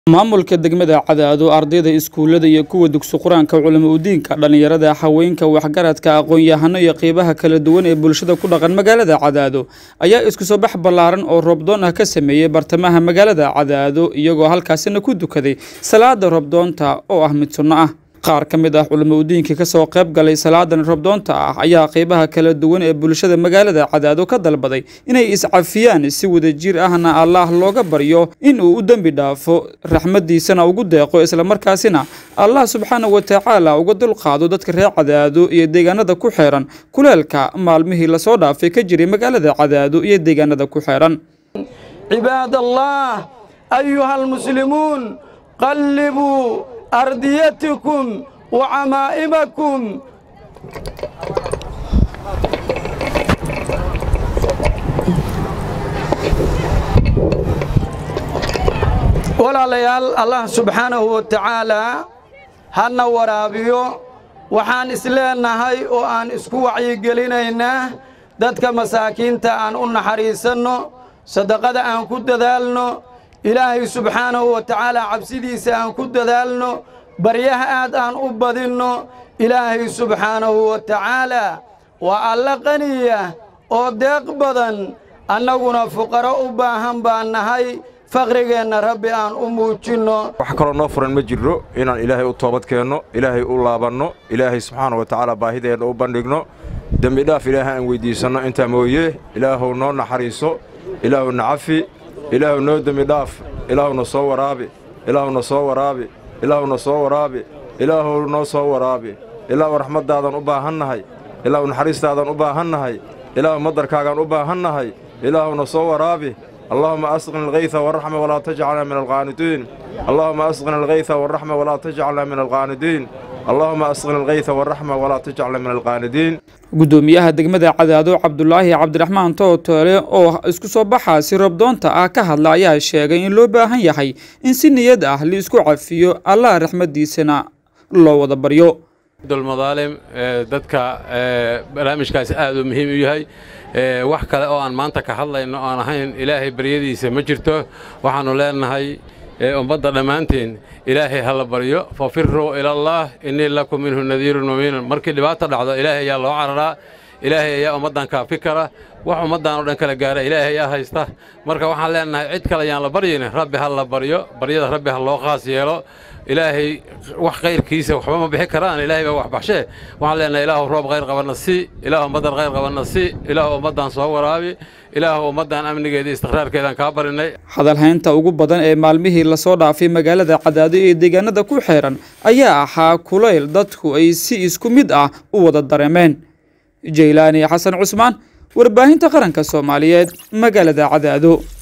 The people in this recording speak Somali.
maamulka degmada cadaado ardayda iskuulada iyo kuwa dugsi qur-aanka culimo udiinka dhallinyarada haweenka waxgaradka aqoon-yahano iyo qeybaha kala duwan ee bulshada ku dhaqan magaalada cadaado ayaa isku soo bax ballaaran oo roobdoon ah ka sameeyey bartamaha magaalada cadaado iyagoo halkaasina ku dukaday salaada roobdoonta oo ah mid sunno ah qaar ka mid ah culimo udiinka kasoo qayb galay salaadan roobdoonta ah ayaa qeybaha kala duwan ee bulshada magaalada cadaado ka dalbaday inay iscafiyaan si wadajir ahna allaah looga baryo in uu u dembi dhaafo raxmadiisana ugu deeqo islamarkaasina allah subxaana wa tacaala uga dulqaado dadka reer cadaado iyo deegaanada ku xeeran kuleelka maalmihii lasoo dhaafay ka jiray magaalada cadaado iyo deegaanada ku xeeran عباد الله أيها المسلمون قلبوا أرديتكم وعمائمكم walaalayaal allah subxaanahu wa tacaalaa hana waraabiyo waxaan isleenahay oo aan isku wacyigelinaynaa dadka masaakiinta aan u naxariisanno sadaqada aan ku dadaalno ilaahay subxaanahu wa tacaalaa cabsidiisa aan ku dadaalno baryaha aad aan u badinno ilaahay subxaanahu wa tacaalaa waa alla qaniya oo deeq badan annaguna fuqaro u baahan baan nahay faqrigeenna rabbi aan u muujinno wax kaloo noo furan ma jirro inaan ilaahay u toobad keenno ilaahay u laabanno ilaahay subxaana wa tacaala baahideenna u bandhigno dembidhaaf ilaahay aan weyddiisanno intaa mooye ilaahuw noo naxariiso ilaahuw na cafi ilaahuw noo dembidhaaf ilaahuna soo waraabi ilaahuna soo waraabi ilaahuna soo waraabi ilaahuw noo soo waraabi ilaahuw raxmaddaadan u baahannahay ilaahuw naxariistaadan u baahannahay ilaahuw madarkaagaan u baahannahay ilaahuna soo waraabi اللهم أسقنا الغيث والرحمة ولا تجعلنا من القانتين اللهم أسقنا الغيث والرحمة ولا تجعلنا من القانتين اللهم أسقنا الغيث والرحمة ولا تجعلنا من القانتين gudoomiyaha degmada cadaado cabdulaahi cabdiraxmaan tootoole oo isku soo baxaasi roobdoonta ah ka hadla ayaa sheegay in loo baahan yahay in si niyad ah liisku cafiyo allah raxmadiisana loo wada baryo dulmadaalim dadka barnaamijkaasi aad uu muhiim u yahay wax kale oo aan maanta ka hadlayno aan ahayn ilaahay baryadiisa ma jirto waxaannu leenahay ummadda dhammaanteen ilaahay ha la baryo fafiruu ilallaah innii lakum minhu nadiirun mubiinun markii dhibaata dhacdo ilaahay ayaa loo cararaa ilaahay ayaa ummaddan kaafi kara wax ummaddan oo dhan kala gaara ilaahay ayaa haysta marka waxaan leenahay cid kale ayaan la baryin rabbi ha la baryo baryada rabbi ha loo qaas yeelo ilaahay wax kayrkiisa waxba ma bixi karaan ilaahay baa wax baxshee waxaan leenahay ilaahu roob khayr qabanna si ilaahu ummaddan khayr qabanna si ilaahu ummaddan soo waraabi ilaahu ummaddan amnigeeda istiqraarkeedaan kaa barinay hadalhaynta ugu badan ee maalmihii lasoo dhaafay magaalada cadaado ee deegaanada ku xeeran ayaa ahaa kulayl dadku ay si isku mid ah u wada dareemeen jaylaani xasan cusmaan warbaahinta qaranka soomaaliyeed magaalada cadaado